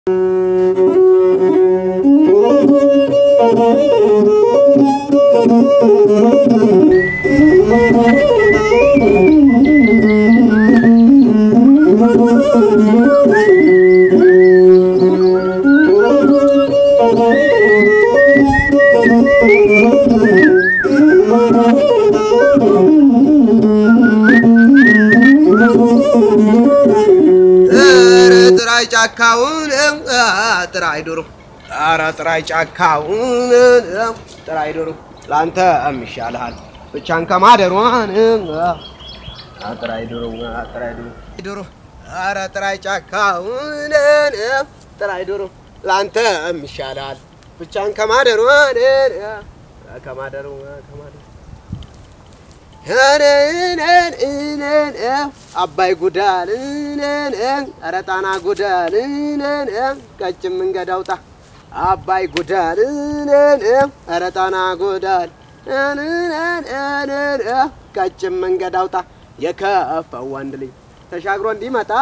ኧረ ጥራይ ጫካውን ጥራይ ዶሮ ኧረ ጥራይ ጫካውን ጥራይ ዶሮ ለአንተ እምሻልሃል ብቻን ከማደሯን ጥራይ ዶሮ ጥራይ ዶሮ ዶሮ ኧረ ጥራይ ጫካውን ጥራይ ዶሮ ለአንተ እምሻልሃል ብቻን ከማደሯን ከማደሩ ከማደሩ አባይ ጉዳል ኧረ ጣና ጉዳል ቀጭን መንገድ አውጣ አባይ ጉዳል ኧረ ጣና ጉዳል ቀጭን መንገድ አውጣ የከፈው ወንድ ልጅ ተሻግሮ እንዲመጣ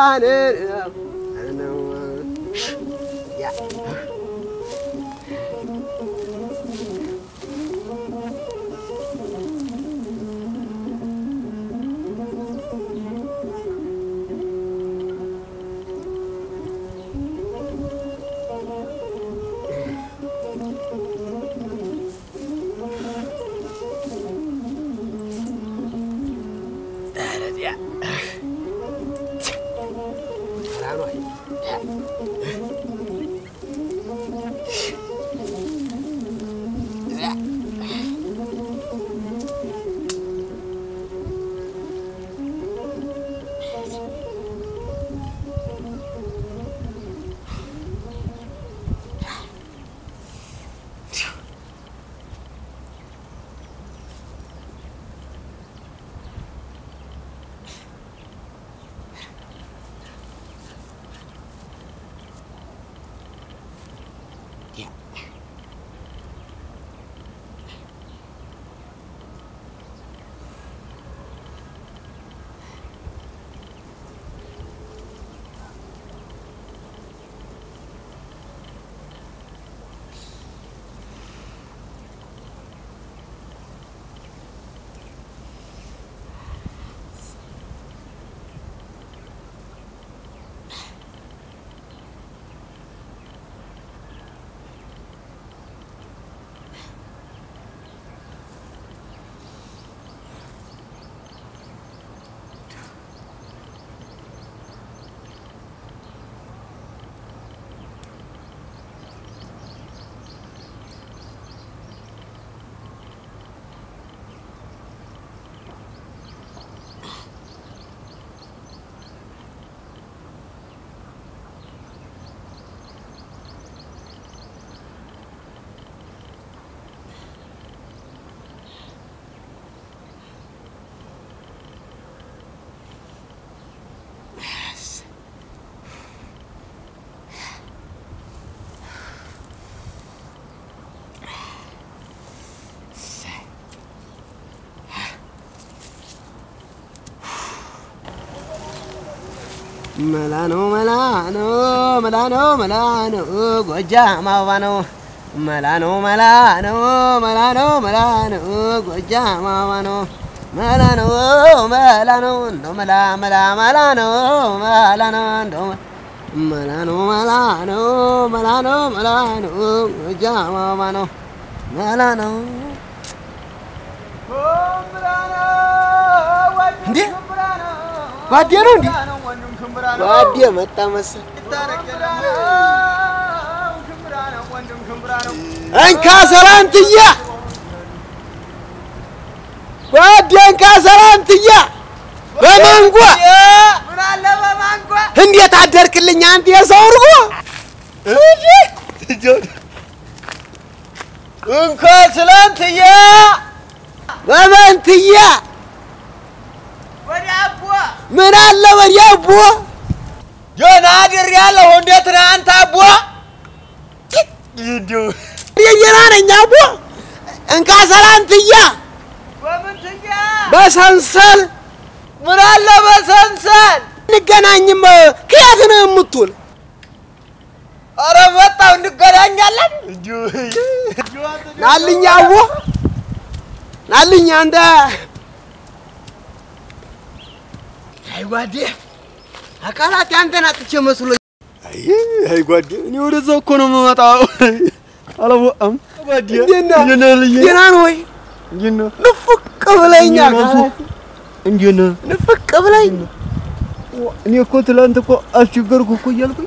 መላ ነው መላ ነው መላ ነው መላ ነው ጎጃም አበባ ነው መላ ነው መላ ነው መላ ነው መላ ነው ጎጃም አበባ ነው መላ ነው መላ ነው እንደው መላ መላ መላ ነው መላ ነው እንደው መላ ነው መላ ነው መላ ነው መላ ነው ጎጃም አበባ ነው መላ ነው እንዴ ጓዴ ነው እንዴ ጓዴ መጣ መሰል እንካ ሰላንትያ ጓዴ እንካ ሰላንትያ በማንጓ እንዴት አደርክልኝ አንተ የሰው እርጎ እንኳ ስላንትያ በመንትያ ወደ አቦ ምን አለ ወዲያ አቦ ጆና አድር ያለሁ እንዴት ነህ አንተ አቦ? እንዲሁ የየና ነኝ አቦ እንካ ሰላንትያ በምንትያ በሰንሰል ምን አለ በሰንሰል እንገናኝም ከየት ነው የምትውል? እንገናኛለን። ናልኝ አዎ ናልኝ አንተ አይ ጓዴ አካላት ያንተን አጥቼ መስሎኝ አይ ጓዴ እኔ ወደዛ እኮ ነው የምመጣው። አላወቅም ጓዴ እንዴት ነህ? እንዴት ነህ ልዬ? ደህና ነው ወይ እንዴት ነህ? ንፍቅ ብለኛ እንዴት ነህ? እንዴት ነህ? ንፍቅ ብለኝ እኔ እኮ ትላንት እኮ አስቸገርኩ እኮ እያልኩኝ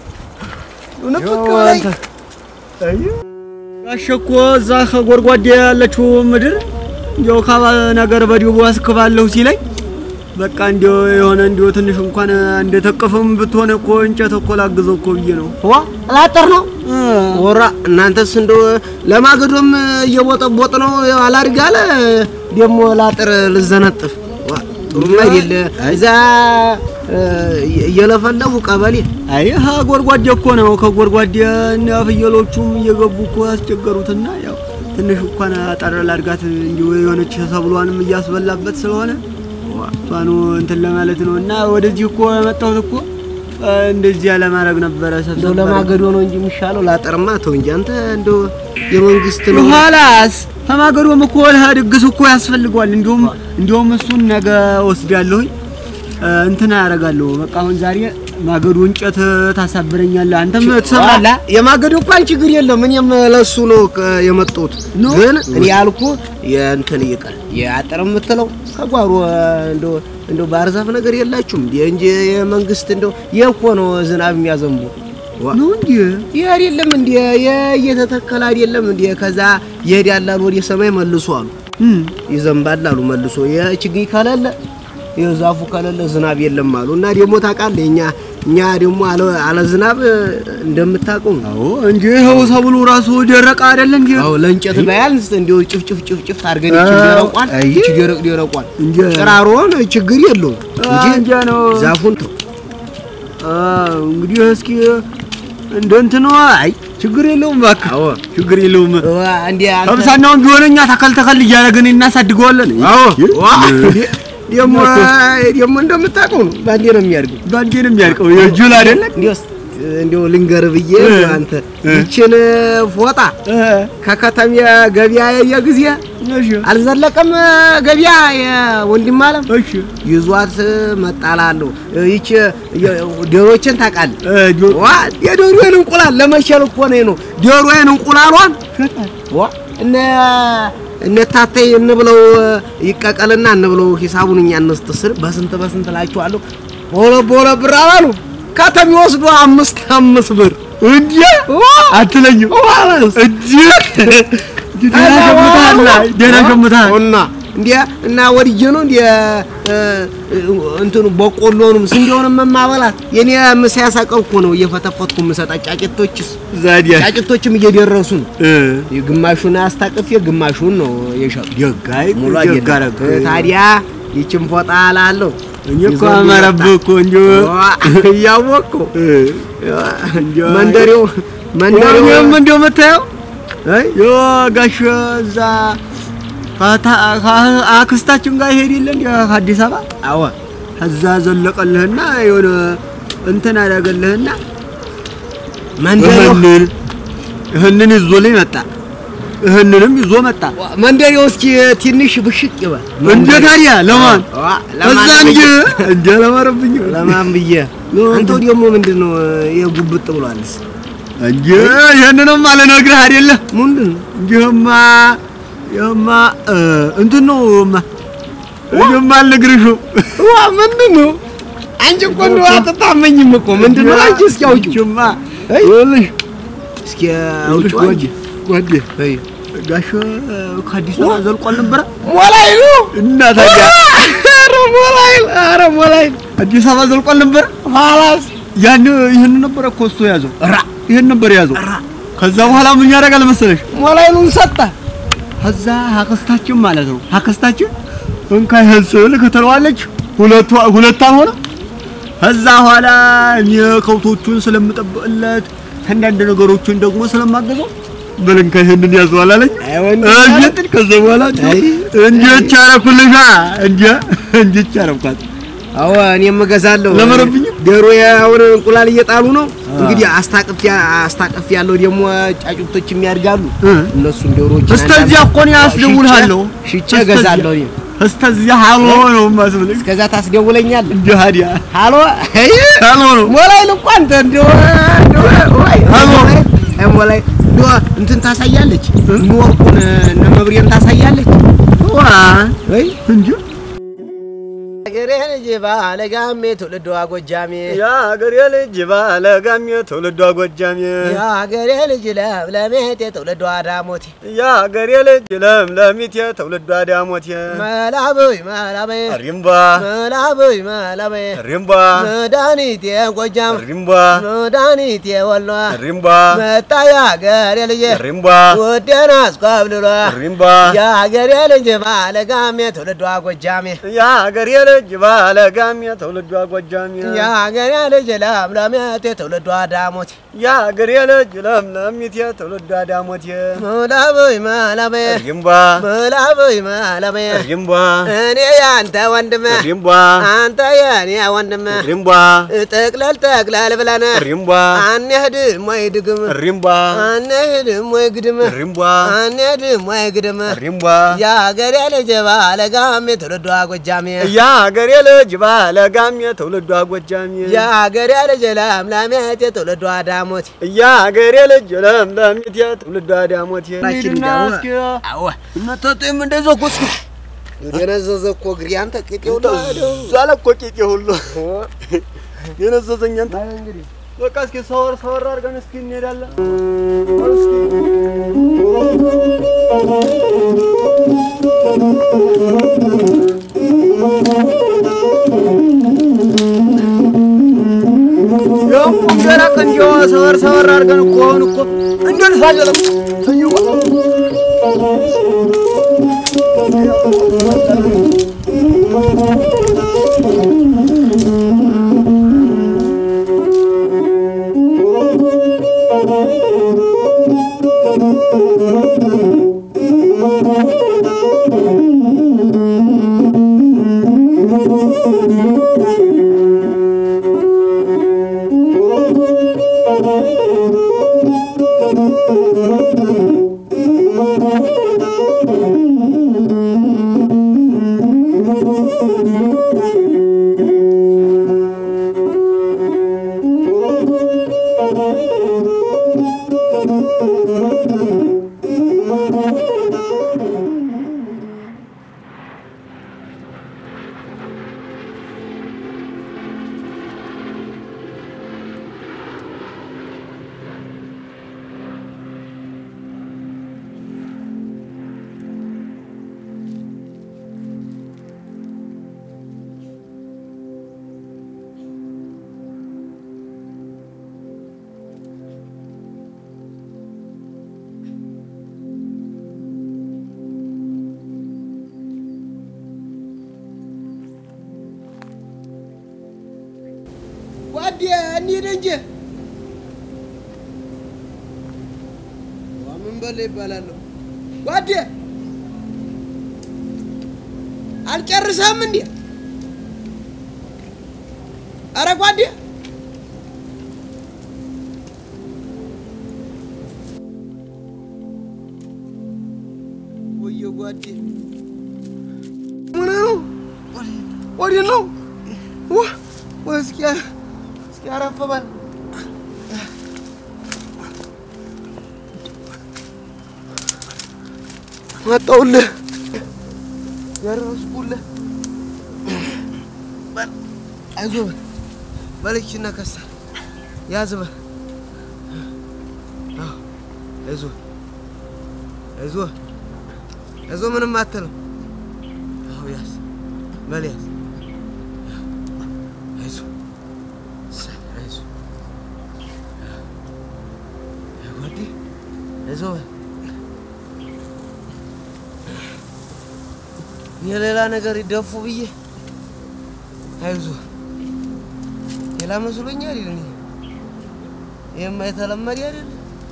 ንፍቅ ያው ብለኝ አንተ አይ ጋሼ እኮ እዛ ከጎድጓዴ ያለችው ምድር እንዲያው ካባ ነገር በዲቡ አስክባለሁ ሲለኝ በቃ እንዲያው የሆነ እንዲያው ትንሽ እንኳን እንደተቀፈም ብትሆን እኮ እንጨት እኮ ላግዘው እኮ ብዬ ነው። ዋ ላጠር ነው ወራ እናንተስ እንደው ለማገዶም እየቦጠቦጥ ነው አላድግ አለ ደግሞ ላጥር ልዘነጥፍ ዋ ጥሩም አይደለ እዛ እ፣ እየለፈለፉ ቀበሌ አይ ሀ ጎድጓዴ እኮ ነው። ከጎድጓዴ እና ፍየሎቹም እየገቡ እኮ ያስቸገሩትና ያው ትንሽ እንኳን አጠር ላድጋት እንዲሁ የሆነች ሰብሏንም እያስበላበት ስለሆነ እሷኑ እንትን ለማለት ነው እና ወደዚህ እኮ የመጣሁት እኮ እ፣ እንደዚያ ለማድረግ ነበረ። እንደው ሰብሰብ ለማገዶ ነው እንጂ የሚሻለው ላጥርማ ተው እንጂ አንተ እንደው የመንግስት ነው ኋላስ ከማገዶም እኮ ለሀ ድግስ እኮ ያስፈልገዋል። እንዲሁም እንዲሁም እሱን ነገ ወስዳለሁኝ እ፣ እንትን አደርጋለሁ። በቃ አሁን ዛሬ ማገዶ እንጨት ታሳብረኛለህ፣ አንተም ትሰማለህ። የማገዶ እንኳን ችግር የለም። እኔም ለሱ ነው ከ- የመጣሁት ኖ። ግን እኔ ያልኩ የእንትን ይቀር የአጥር የምትለው ከጓሮ እንደው እንደው ባህር ዛፍ ነገር የላችሁም እንዴ? እንጂ የመንግስት እንደው ይህ እኮ ነው ዝናብ የሚያዘንቡ ዋ፣ ነው እንዴ? ይህ አይደለም እንዴ? ይህ እየተተከለ አይደለም እንዴ? ከዛ ይሄዳል አሉ ወደ ሰማይ መልሶ አሉ እም ይዘንባል አሉ መልሶ የችግኝ ከሌለ የዛፉ ከሌለ ዝናብ የለም አሉ። እና ደግሞ ታውቃለህ እኛ እኛ ደግሞ አለ አለ ዝናብ እንደምታውቀው ነው። አዎ እንጂ ይኸው ሰብሉ ራሱ ደረቀ አይደለ እንዴ? አዎ ለእንጨት ባያንስ እንዲሁ ጭፍጭፍ ጭፍጭፍ አድርገን ይቺ አዎ። ደረቋል አይ። ይቺ ደረቅ ደረቋል እንጂ ጭራሮን ችግር የለውም እንጂ እንጂ ነው ዛፉን ተው አዎ እንግዲህ እስኪ እንደ እንትኑ አይ ችግር የለውም እባክህ አዎ ችግር የለውም። ዋ እንዴ አንተ ከምሳናውን ቢሆን እኛ ተከል ተከል እያደረግን እናሳድገዋለን። አዎ ዋ እንዴ? ደግሞ ደግሞ እንደምታውቀው ነው ባንዴ ነው የሚያድገው ባንዴ ነው የሚያልቀው የጁል አይደለ? እንዲያውስ እንዲያው ልንገር ብዬ እ። አንተ እ። ይችን ፎጣ ከከተማ ገበያ ያየ ጊዜ እሺ አልዘለቀም ገበያ የወንድም አለም እሺ ይዟት መጣላለሁ። ይቺ ዶሮችን ታውቃለህ? እ ጆ- ዋ የዶሮዬን እንቁላል ለመሸል እኮ ነው ነው ዶሮዬን እንቁላሏን ዋ እነ እነ ታተይ እንብለው ይቀቀልና እንብለው ሂሳቡን እኛ እንስትስር በስንት በስንት እላችኋለሁ። በሁለት በሁለት ብር አላሉ ከተማ ወስዶ አምስት አምስት ብር እንዴ አትለኝም ዋላስ እንዴ ደህና ሸምተሃል ደህና ሸምተሃል እና እንዴ እና ወድጄ ነው እንዴ እ፣ እንትኑ በቆሎንም ስንዴውንም የማበላት የኔ ምሳ ያሳቀርኩ ነው እየፈተፈትኩ የምሰጣት ጫጭቶችስ ዛዲያ ጫጭቶችም እየደረሱ ነው። እ ግማሹን አስታቅፌ ግማሹን ነው የሸጡ ደጋይ ሙሉ ደጋ አይደለም። አደረግህ። ታዲያ ይችን ፎጣ አላለሁ እኔ እኮ ይዞ አማረብህ እኮ እንጂ እያወቅኩ እ እንጂ መንደሬው መንደሬው እኔም እንደው የምታየው አይ የጋሽ እዛ ከታ- ከ- አክስታችን ጋር ይሄድ የለ እንደ ከአዲስ አበባ አዎ እዛ ዘለቀልህና የሆነ እንትን አደረገልህና መንደሬው ይህንን ይህንን ይዞልኝ መጣ። ይህንንም ይዞ መጣ። መንደሬው እስኪ ትንሽ ብሽቅ ይበል እንደ ታዲያ ለማን ዋ፣ እዛ ለማን እንጂ ብዬ- እንደ ለማረብኝ ለማን ብዬ አንተው ደግሞ ምንድን ነው የጉብጥ ብሏልስ እንጂ ይህንንም አልነግርህ አይደለ ምንድን ነው እንጂህማ ይህማ እ እንትን ነው ማ ይህማ አልነግርሽም ዋ ምንድን ነው አንቺ እኮ እንደው አትታመኝም እኮ ምንድን ነው አንቺ እስኪ አውጪው ይህማ አይ፣ ይኸውልሽ እስኪ ይኸውልሽ አውጪው አንቺ ጓዴ ጓዴ ጋሽ ከአዲስ አበባ ዘልቋል ነበረ ሞላይሉ እና ታዲያ ኧረ ሞላይል ኧረ ሞላይል አዲስ አበባ ዘልቋል ነበረ ኋላስ ያን ይህን ነበረ እኮ እሱ የያዘው ራ ይህን ነበር የያዘው ራ ከዛ በኋላ ምን ያደርጋል መሰለሽ ሞላይሉን ሰጠ ከዛ አክስታችን ማለት ነው አክስታችን እንካ ይህን ስል ከተለዋለች ሁለቱ ሁለት አልሆነ ከዛ በኋላ እኔ ከብቶቹን ስለምጠብቅለት አንዳንድ ነገሮችን ደግሞ ስለማገዘው በልንካ ይህንን ያዘዋል አለኝ አይ ወንድ እንዴት ከዛ በኋላ አይ። እንዴት አረኩልሻ እንዴ እንዴት አረኳት አዎ እኔም እገዛለሁ ለመረብኝም ዶሮ አሁን እንቁላል እየጣሉ ነው። እንግዲህ አስታቅፍ አስታቅፍ ያለው ደግሞ ጫጩቶች የሚያድጋሉ። እ። እነሱን ዶሮዎች እስተዚያ እኮ ነው ያስደውልሃለሁ። ሽጬ እስተዚያ- እገዛለሁ። እኔ እስተዚያ ሃሎ ነው የማስብልህ። እስከዛ ታስደውለኛለህ። እንዲህ ሀዲያ ሃሎ አይ ሃሎ ነው ሞላይ ልኳ አንተ እንደው እንደው ወይ ሃሎ። አይ ሞላይ እንደው እንትን ታሳያለች ኖርኩን እነ መብሬን ታሳያለች ዋ ወይ እንጂ አገሬ ልጅ ባለጋሜ ትውልዷ ጎጃሜ የአገሬ ልጅ ባለ ጋሜ ትውልዷ ጎጃሜ የአገሬ ልጅ ለምለሜቴ ትውልዷ ዳሞቴ የአገሬ ልጅ ለምለሚቴ ትውልዷ ዳሞቴ መላበይ መላበይ ሪምባ መላበይ መላበይ ሪምባ መድኃኒቴ ጎጃም ሪምባ መድኃኒቴ ወሎ ሪምባ መጣ የአገሬ ልጅ ሪምባ ውዴን አስኮብልሎ ሪምባ የአገሬ ልጅ ባለጋሜ ትውልዷ ጎጃሜ የአገሬ ልጅ ባለ ጋሜ ትውልዷ ጎጃሜ የአገሬ ልጅ ለምለሜቴ ትውልዷ ዳሞቴ የአገሬ ልጅ ለምለሚቴ ትውልዷ ዳሞቴ መላበይ መላበይ ሪምባ መላበይ መላበይ ሪምባ እኔ ያንተ ወንድም ሪምባ አንተ የኔ ወንድም ሪምባ ጠቅለል ጠቅለል ብለን ሪምባ አንሄድም ወይ ድግም ሪምባ አንሄድም ወይ ግድም ሪምባ አንሄድም ወይ ግድም ሪምባ የአገሬ ልጅ ባለጋሜ ትውልዷ ጎጃሜ የአገሬ ልጅ ባለ ጋሜ ትውልዷ ጎጃሜ የአገሬ ልጅ ለምለሜቴ ትውልዷ ዳሞቴ የአገሬ ልጅ ለምለሚቴ ትውልዷ ዳሞቴ ሂድና እስኪ አዎ እነተጤም እንደዚያ እኮ እስኪ የነዘዘ እኮ እግሬ አንተ ቅጤው ዛለ እኮ ቂጤ ሁሉ የነዘዘኝ አንተ በቃ እስኪ ሰወር ሰወር አድርገን እስኪ እንሄዳለን ያው ገና ከእንዲያው ሰወር ሰወር አድርገን እኮ አሁን እኮ እንደርሳለን ጓዴ እንሂድ እንጂ ምን በለ ይባላለሁ። ጓዴ አልጨርሰም እንዴ? አረ ጓዴ ወየ ጓዴ ምን ነው? ወዴት ነው? ዋ ወይ እስኪ እስኪ አረፍ በል መጣሁልህ ደረስኩልህ። በል አይዞህ በል በልችና ከሳ ያዝ በል አዎ፣ አይዞህ አይዞህ አይዞህ ምንም አትልም። አዎ ያዝ በል ያዝ አይዞህ አይዞህ ጓዴ አይዞህ በል የሌላ ነገር ይደፉ ብዬ አይዞህ ሌላ መስሎኛል። አይደል ይሄማ የተለመደ አይደል?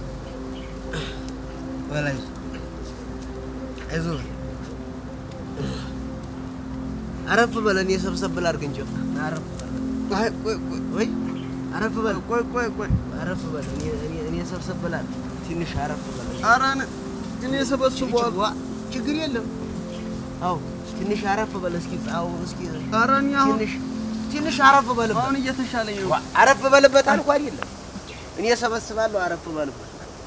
በላይ አይዞህ በል አረፍ በለን። የሰብሰብ ብላ አድርግ እንጂ አረፍ በል አይ ቆይ ቆይ ወይ አረፍ በል ቆይ ቆይ ቆይ አረፍ በል እኔ እኔ እኔ ሰብሰብ በላለሁ ትንሽ አረፍ በል ኧረ እኔ- እኔ ሰበስበዋል ዋ ችግር የለም አዎ ትንሽ አረፍ በል እስኪ ጻው እስኪ ኧረ እኔ አሁን ትንሽ ትንሽ አረፍ በልበት አሁን እየተሻለኝ ነው ዋ አረፍ በልበት አልኩ አይደለም እኔ ሰበስባለሁ አረፍ በልበት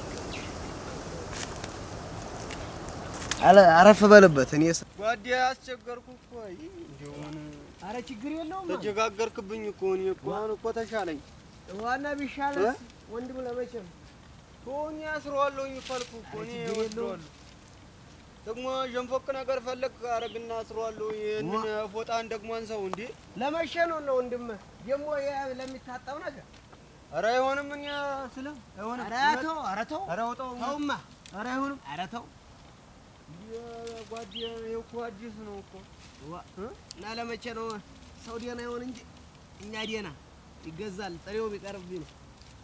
አለ አረፍ በልበት እኔ ሰ- ጓዴ አስቸገርኩ እኮ አይ እንደሆነ አረ ችግር የለውም ተጀጋገርክብኝ እኮ እኔ እኮ አሁን እኮ ተሻለኝ ዋና ቢሻለስ ወንድም ለመቼም ቶኝ አስረዋለሁኝ እኮ አልኩህ እኮ እኔ ችግር የለውም። እወስደዋለሁ ደግሞ ዠንፎቅ ነገር ፈለግ አረግና አስረዋለሁ ይህንን ፎጣን ደግሞ አንሳው እንዴ ለመቼ ነው ነው ወንድም ደግሞ የ- ለሚታጠብ ነገር ኧረ አይሆንም እኔ ስለ አይሆንም ኧረ ተው ኧረ ተው ኧረ አውጣው ተውማ ኧረ አይሆንም ኧረ ተው ጓዴ ይኸው እኮ አዲስ ነው እኮ ዋ እና ለመቼ ነው ሰው ደህና ይሆን እንጂ እኛ ደህና ይገዛል ጥሬው ቢቀርብኝ ነው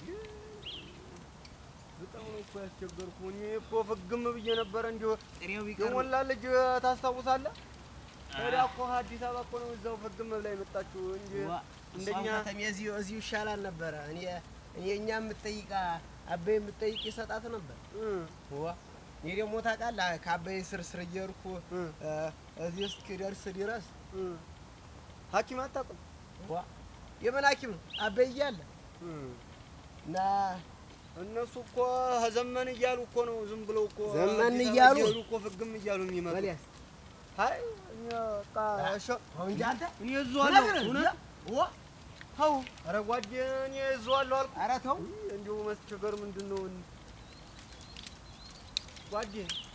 በጣም ነው እኮ ያስቸገርኩ እኔ እኮ ፍግም ብዬ ነበረ እንዲሁ ጥሬው ቢቀርብ የሞላ ልጅ ታስታውሳለህ? ሄዳ እኮ አዲስ አበባ እኮ ነው እዛው ፍግም ብላ የመጣችው እንጂ ዋ እንደኛ እንደኛ እዚሁ እዚሁ ይሻላል ነበረ እኔ እኔ እኛ የምትጠይቃ አበይ የምትጠይቅ ይሰጣት ነበር እ ዋ እኔ ደግሞ ታውቃለህ ከአበይ ስር ስር እየሄድኩ እ እ፣ እዚህ እስክደርስ ድረስ እ ሐኪም አታውቅም? ዋ የምን ሐኪም ነው አበይ እያለ እ እና እነሱ እኮ ዘመን እያሉ እኮ ነው ዝም ብለው እኮ ዘመን አዲስ አበባ እያሉ? እየሄዱ እኮ ፍግም እያሉ የሚመጡ በሊያስ አይ እኛ በቃ እሺ አሁን እንጂ አንተ እኔ እዘዋለሁ እውነት እውነት ዋ ተው ኧረ ጓዴ እኔ እዘዋለሁ አልኩ ኧረ ተው እንዲሁ መስቸገር ምንድን ነው ጓዴ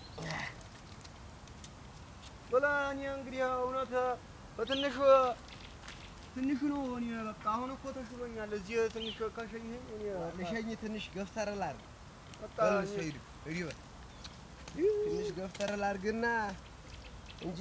በላ እኔ እንግዲህ እውነት በትንሹ ትንሹ ነው እኔ በቃ አሁን እኮ ተሽሎኛል እዚህ ትንሽ ካሸኘኝ እኔ ልሸኝ ትንሽ ገፍተር ላድርግ በቃ በል እኔ- ሰይዱ ሂድ በል ትንሽ ገፍተር ላድርግና እንጂ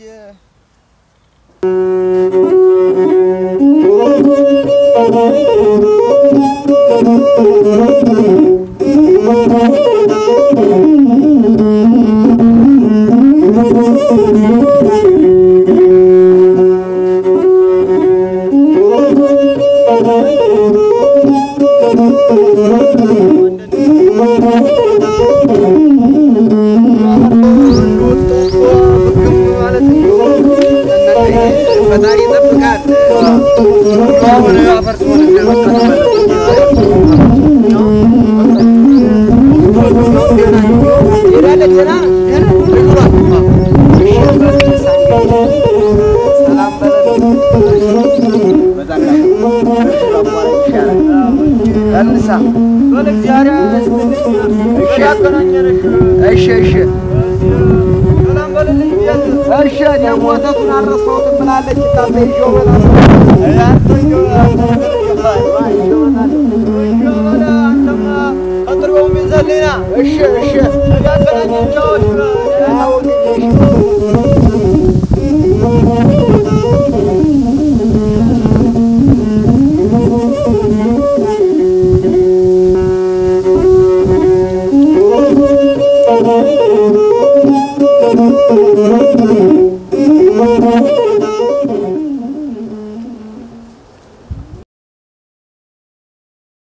ፈጣሪ ይጠብቃል። አሁን አፈር ስሆን ሄዳለች ደህና ነህ? ሰላም በለን። እንሳ በል እግዚአብሔር ይስጥልኝ። እሺ ያገናኘንሽ እሺ እሺ ሰላም በልልኝ ብያት እሺ ደግሞ ወተቱን አልረሳሁትም ብላለች። ታበ ይዤው እመጣለሁ። አንተማ ቀጥሮም ይዘልኝና እሺ እሺ እዳት